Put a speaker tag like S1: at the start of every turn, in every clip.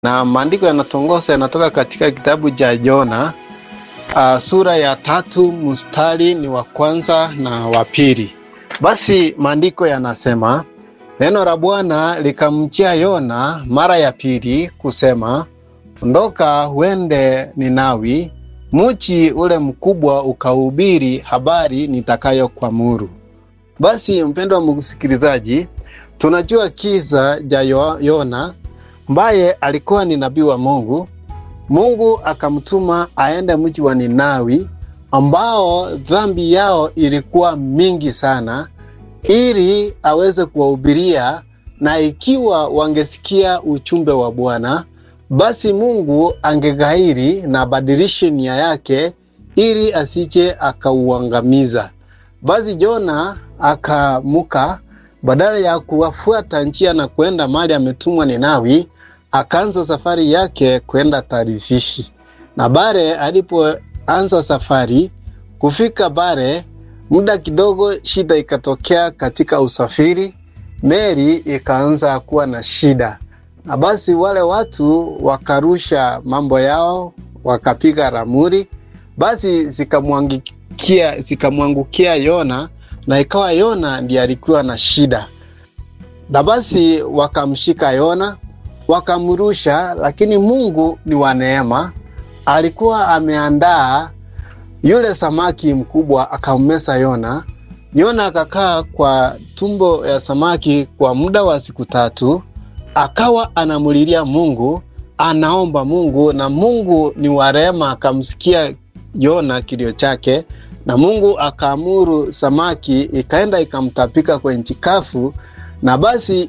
S1: na maandiko yanatongoza yanatoka katika kitabu cha Yona uh, sura ya tatu mstari ni wa kwanza na wa pili. Basi maandiko yanasema neno la Bwana likamjia Yona mara ya pili kusema, ondoka uende Ninawi, mji ule mkubwa, ukahubiri habari nitakayokuamuru. Basi mpendwa msikilizaji, tunajua kisa cha Yona ambaye alikuwa ni nabii wa Mungu. Mungu akamtuma aende mji wa Ninawi ambao dhambi yao ilikuwa mingi sana, ili aweze kuwahubiria, na ikiwa wangesikia ujumbe wa Bwana, basi Mungu angeghairi na badilishe nia yake, ili asije akauangamiza. Basi Jona akamuka, badala ya kuwafuata njia na kwenda mali ametumwa Ninawi, akaanza safari yake kwenda Tarishishi. Na bare alipoanza safari kufika bare, muda kidogo shida ikatokea katika usafiri, meli ikaanza kuwa na shida, na basi wale watu wakarusha mambo yao, wakapiga ramuri, basi zikamwangukia zikamwangukia Yona, na ikawa Yona ndiye alikuwa na shida, na basi wakamshika Yona wakamrusha, lakini Mungu ni wa neema, alikuwa ameandaa yule samaki mkubwa akammesa Yona. Yona akakaa kwa tumbo ya samaki kwa muda wa siku tatu, akawa anamulilia Mungu, anaomba Mungu, na Mungu ni wa rehema, akamsikia Yona kilio chake, na Mungu akaamuru samaki ikaenda ikamtapika kwenye nchi kavu na basi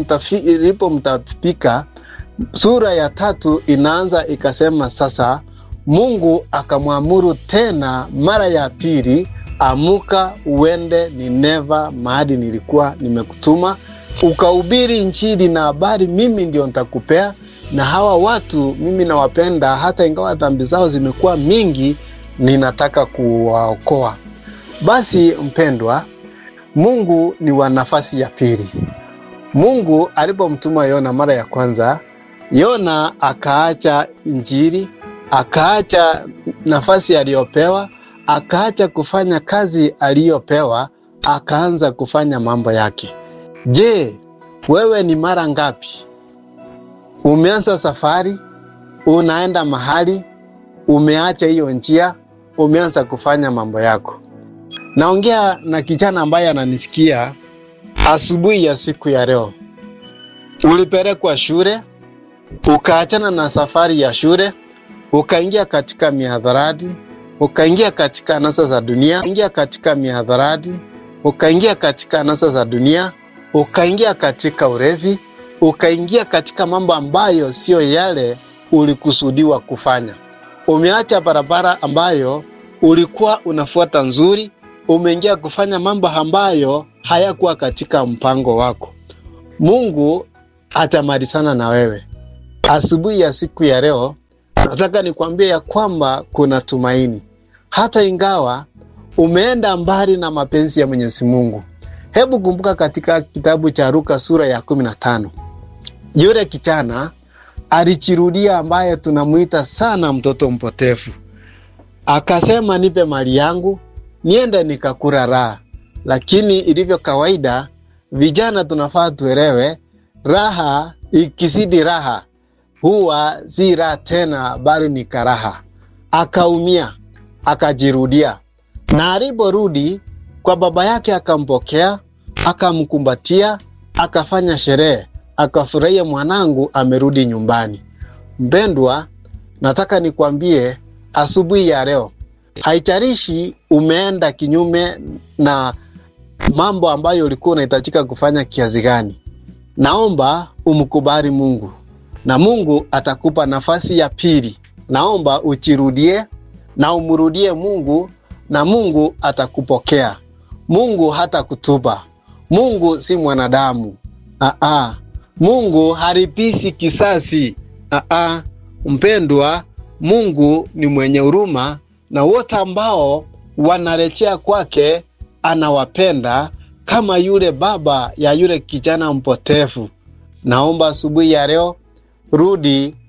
S1: ilipomtapika sura ya tatu inaanza ikasema, sasa Mungu akamwamuru tena mara ya pili, amuka uende Nineva, mahali nilikuwa nimekutuma ukahubiri Injili na habari, mimi ndio nitakupea, na hawa watu mimi nawapenda, hata ingawa dhambi zao zimekuwa mingi, ninataka kuwaokoa. Basi mpendwa, Mungu ni wa nafasi ya pili. Mungu alipomtuma Yona mara ya kwanza, Yona akaacha Injili, akaacha nafasi aliyopewa, akaacha kufanya kazi aliyopewa, akaanza kufanya mambo yake. Je, wewe ni mara ngapi umeanza safari, unaenda mahali, umeacha hiyo njia, umeanza kufanya mambo yako? Naongea na kijana ambaye ananisikia asubuhi ya siku ya leo. Ulipelekwa shule, ukaachana na safari ya shule, ukaingia katika mihadharati, ukaingia katika anasa za dunia, ingia katika mihadharati, ukaingia katika anasa za dunia, ukaingia katika urevi, ukaingia katika mambo ambayo siyo yale ulikusudiwa kufanya. Umeacha barabara ambayo ulikuwa unafuata nzuri, umeingia kufanya mambo ambayo hayakuwa katika mpango wako. Mungu atamalizana na wewe. Asubuhi ya siku ya leo, nataka nikwambie ya kwamba kuna tumaini, hata ingawa umeenda mbali na mapenzi ya Mwenyezi Mungu. Hebu kumbuka katika kitabu cha Luka sura ya kumi na tano yule kijana alichirudia, ambaye tunamwita sana mtoto mpotevu, akasema, nipe mali yangu niende nikakula raha. Lakini ilivyo kawaida, vijana tunafaa tuelewe, raha ikizidi raha huwa si raha tena, bali ni karaha. Akaumia, akajirudia, na aliporudi kwa baba yake akampokea, akamkumbatia, akafanya sherehe, akafurahia, mwanangu amerudi nyumbani. Mpendwa, nataka nikwambie asubuhi ya leo haijalishi umeenda kinyume na mambo ambayo ulikuwa unahitajika kufanya kiasi gani, naomba umkubali Mungu na Mungu atakupa nafasi ya pili. Naomba uchirudie na umrudie Mungu na Mungu atakupokea. Mungu hata kutuba. Mungu si mwanadamu. Aa, Mungu haripisi kisasi. Aa, mpendwa, Mungu ni mwenye huruma na wote ambao wanarejea kwake anawapenda kama yule baba ya yule kijana mpotevu. Naomba asubuhi ya leo rudi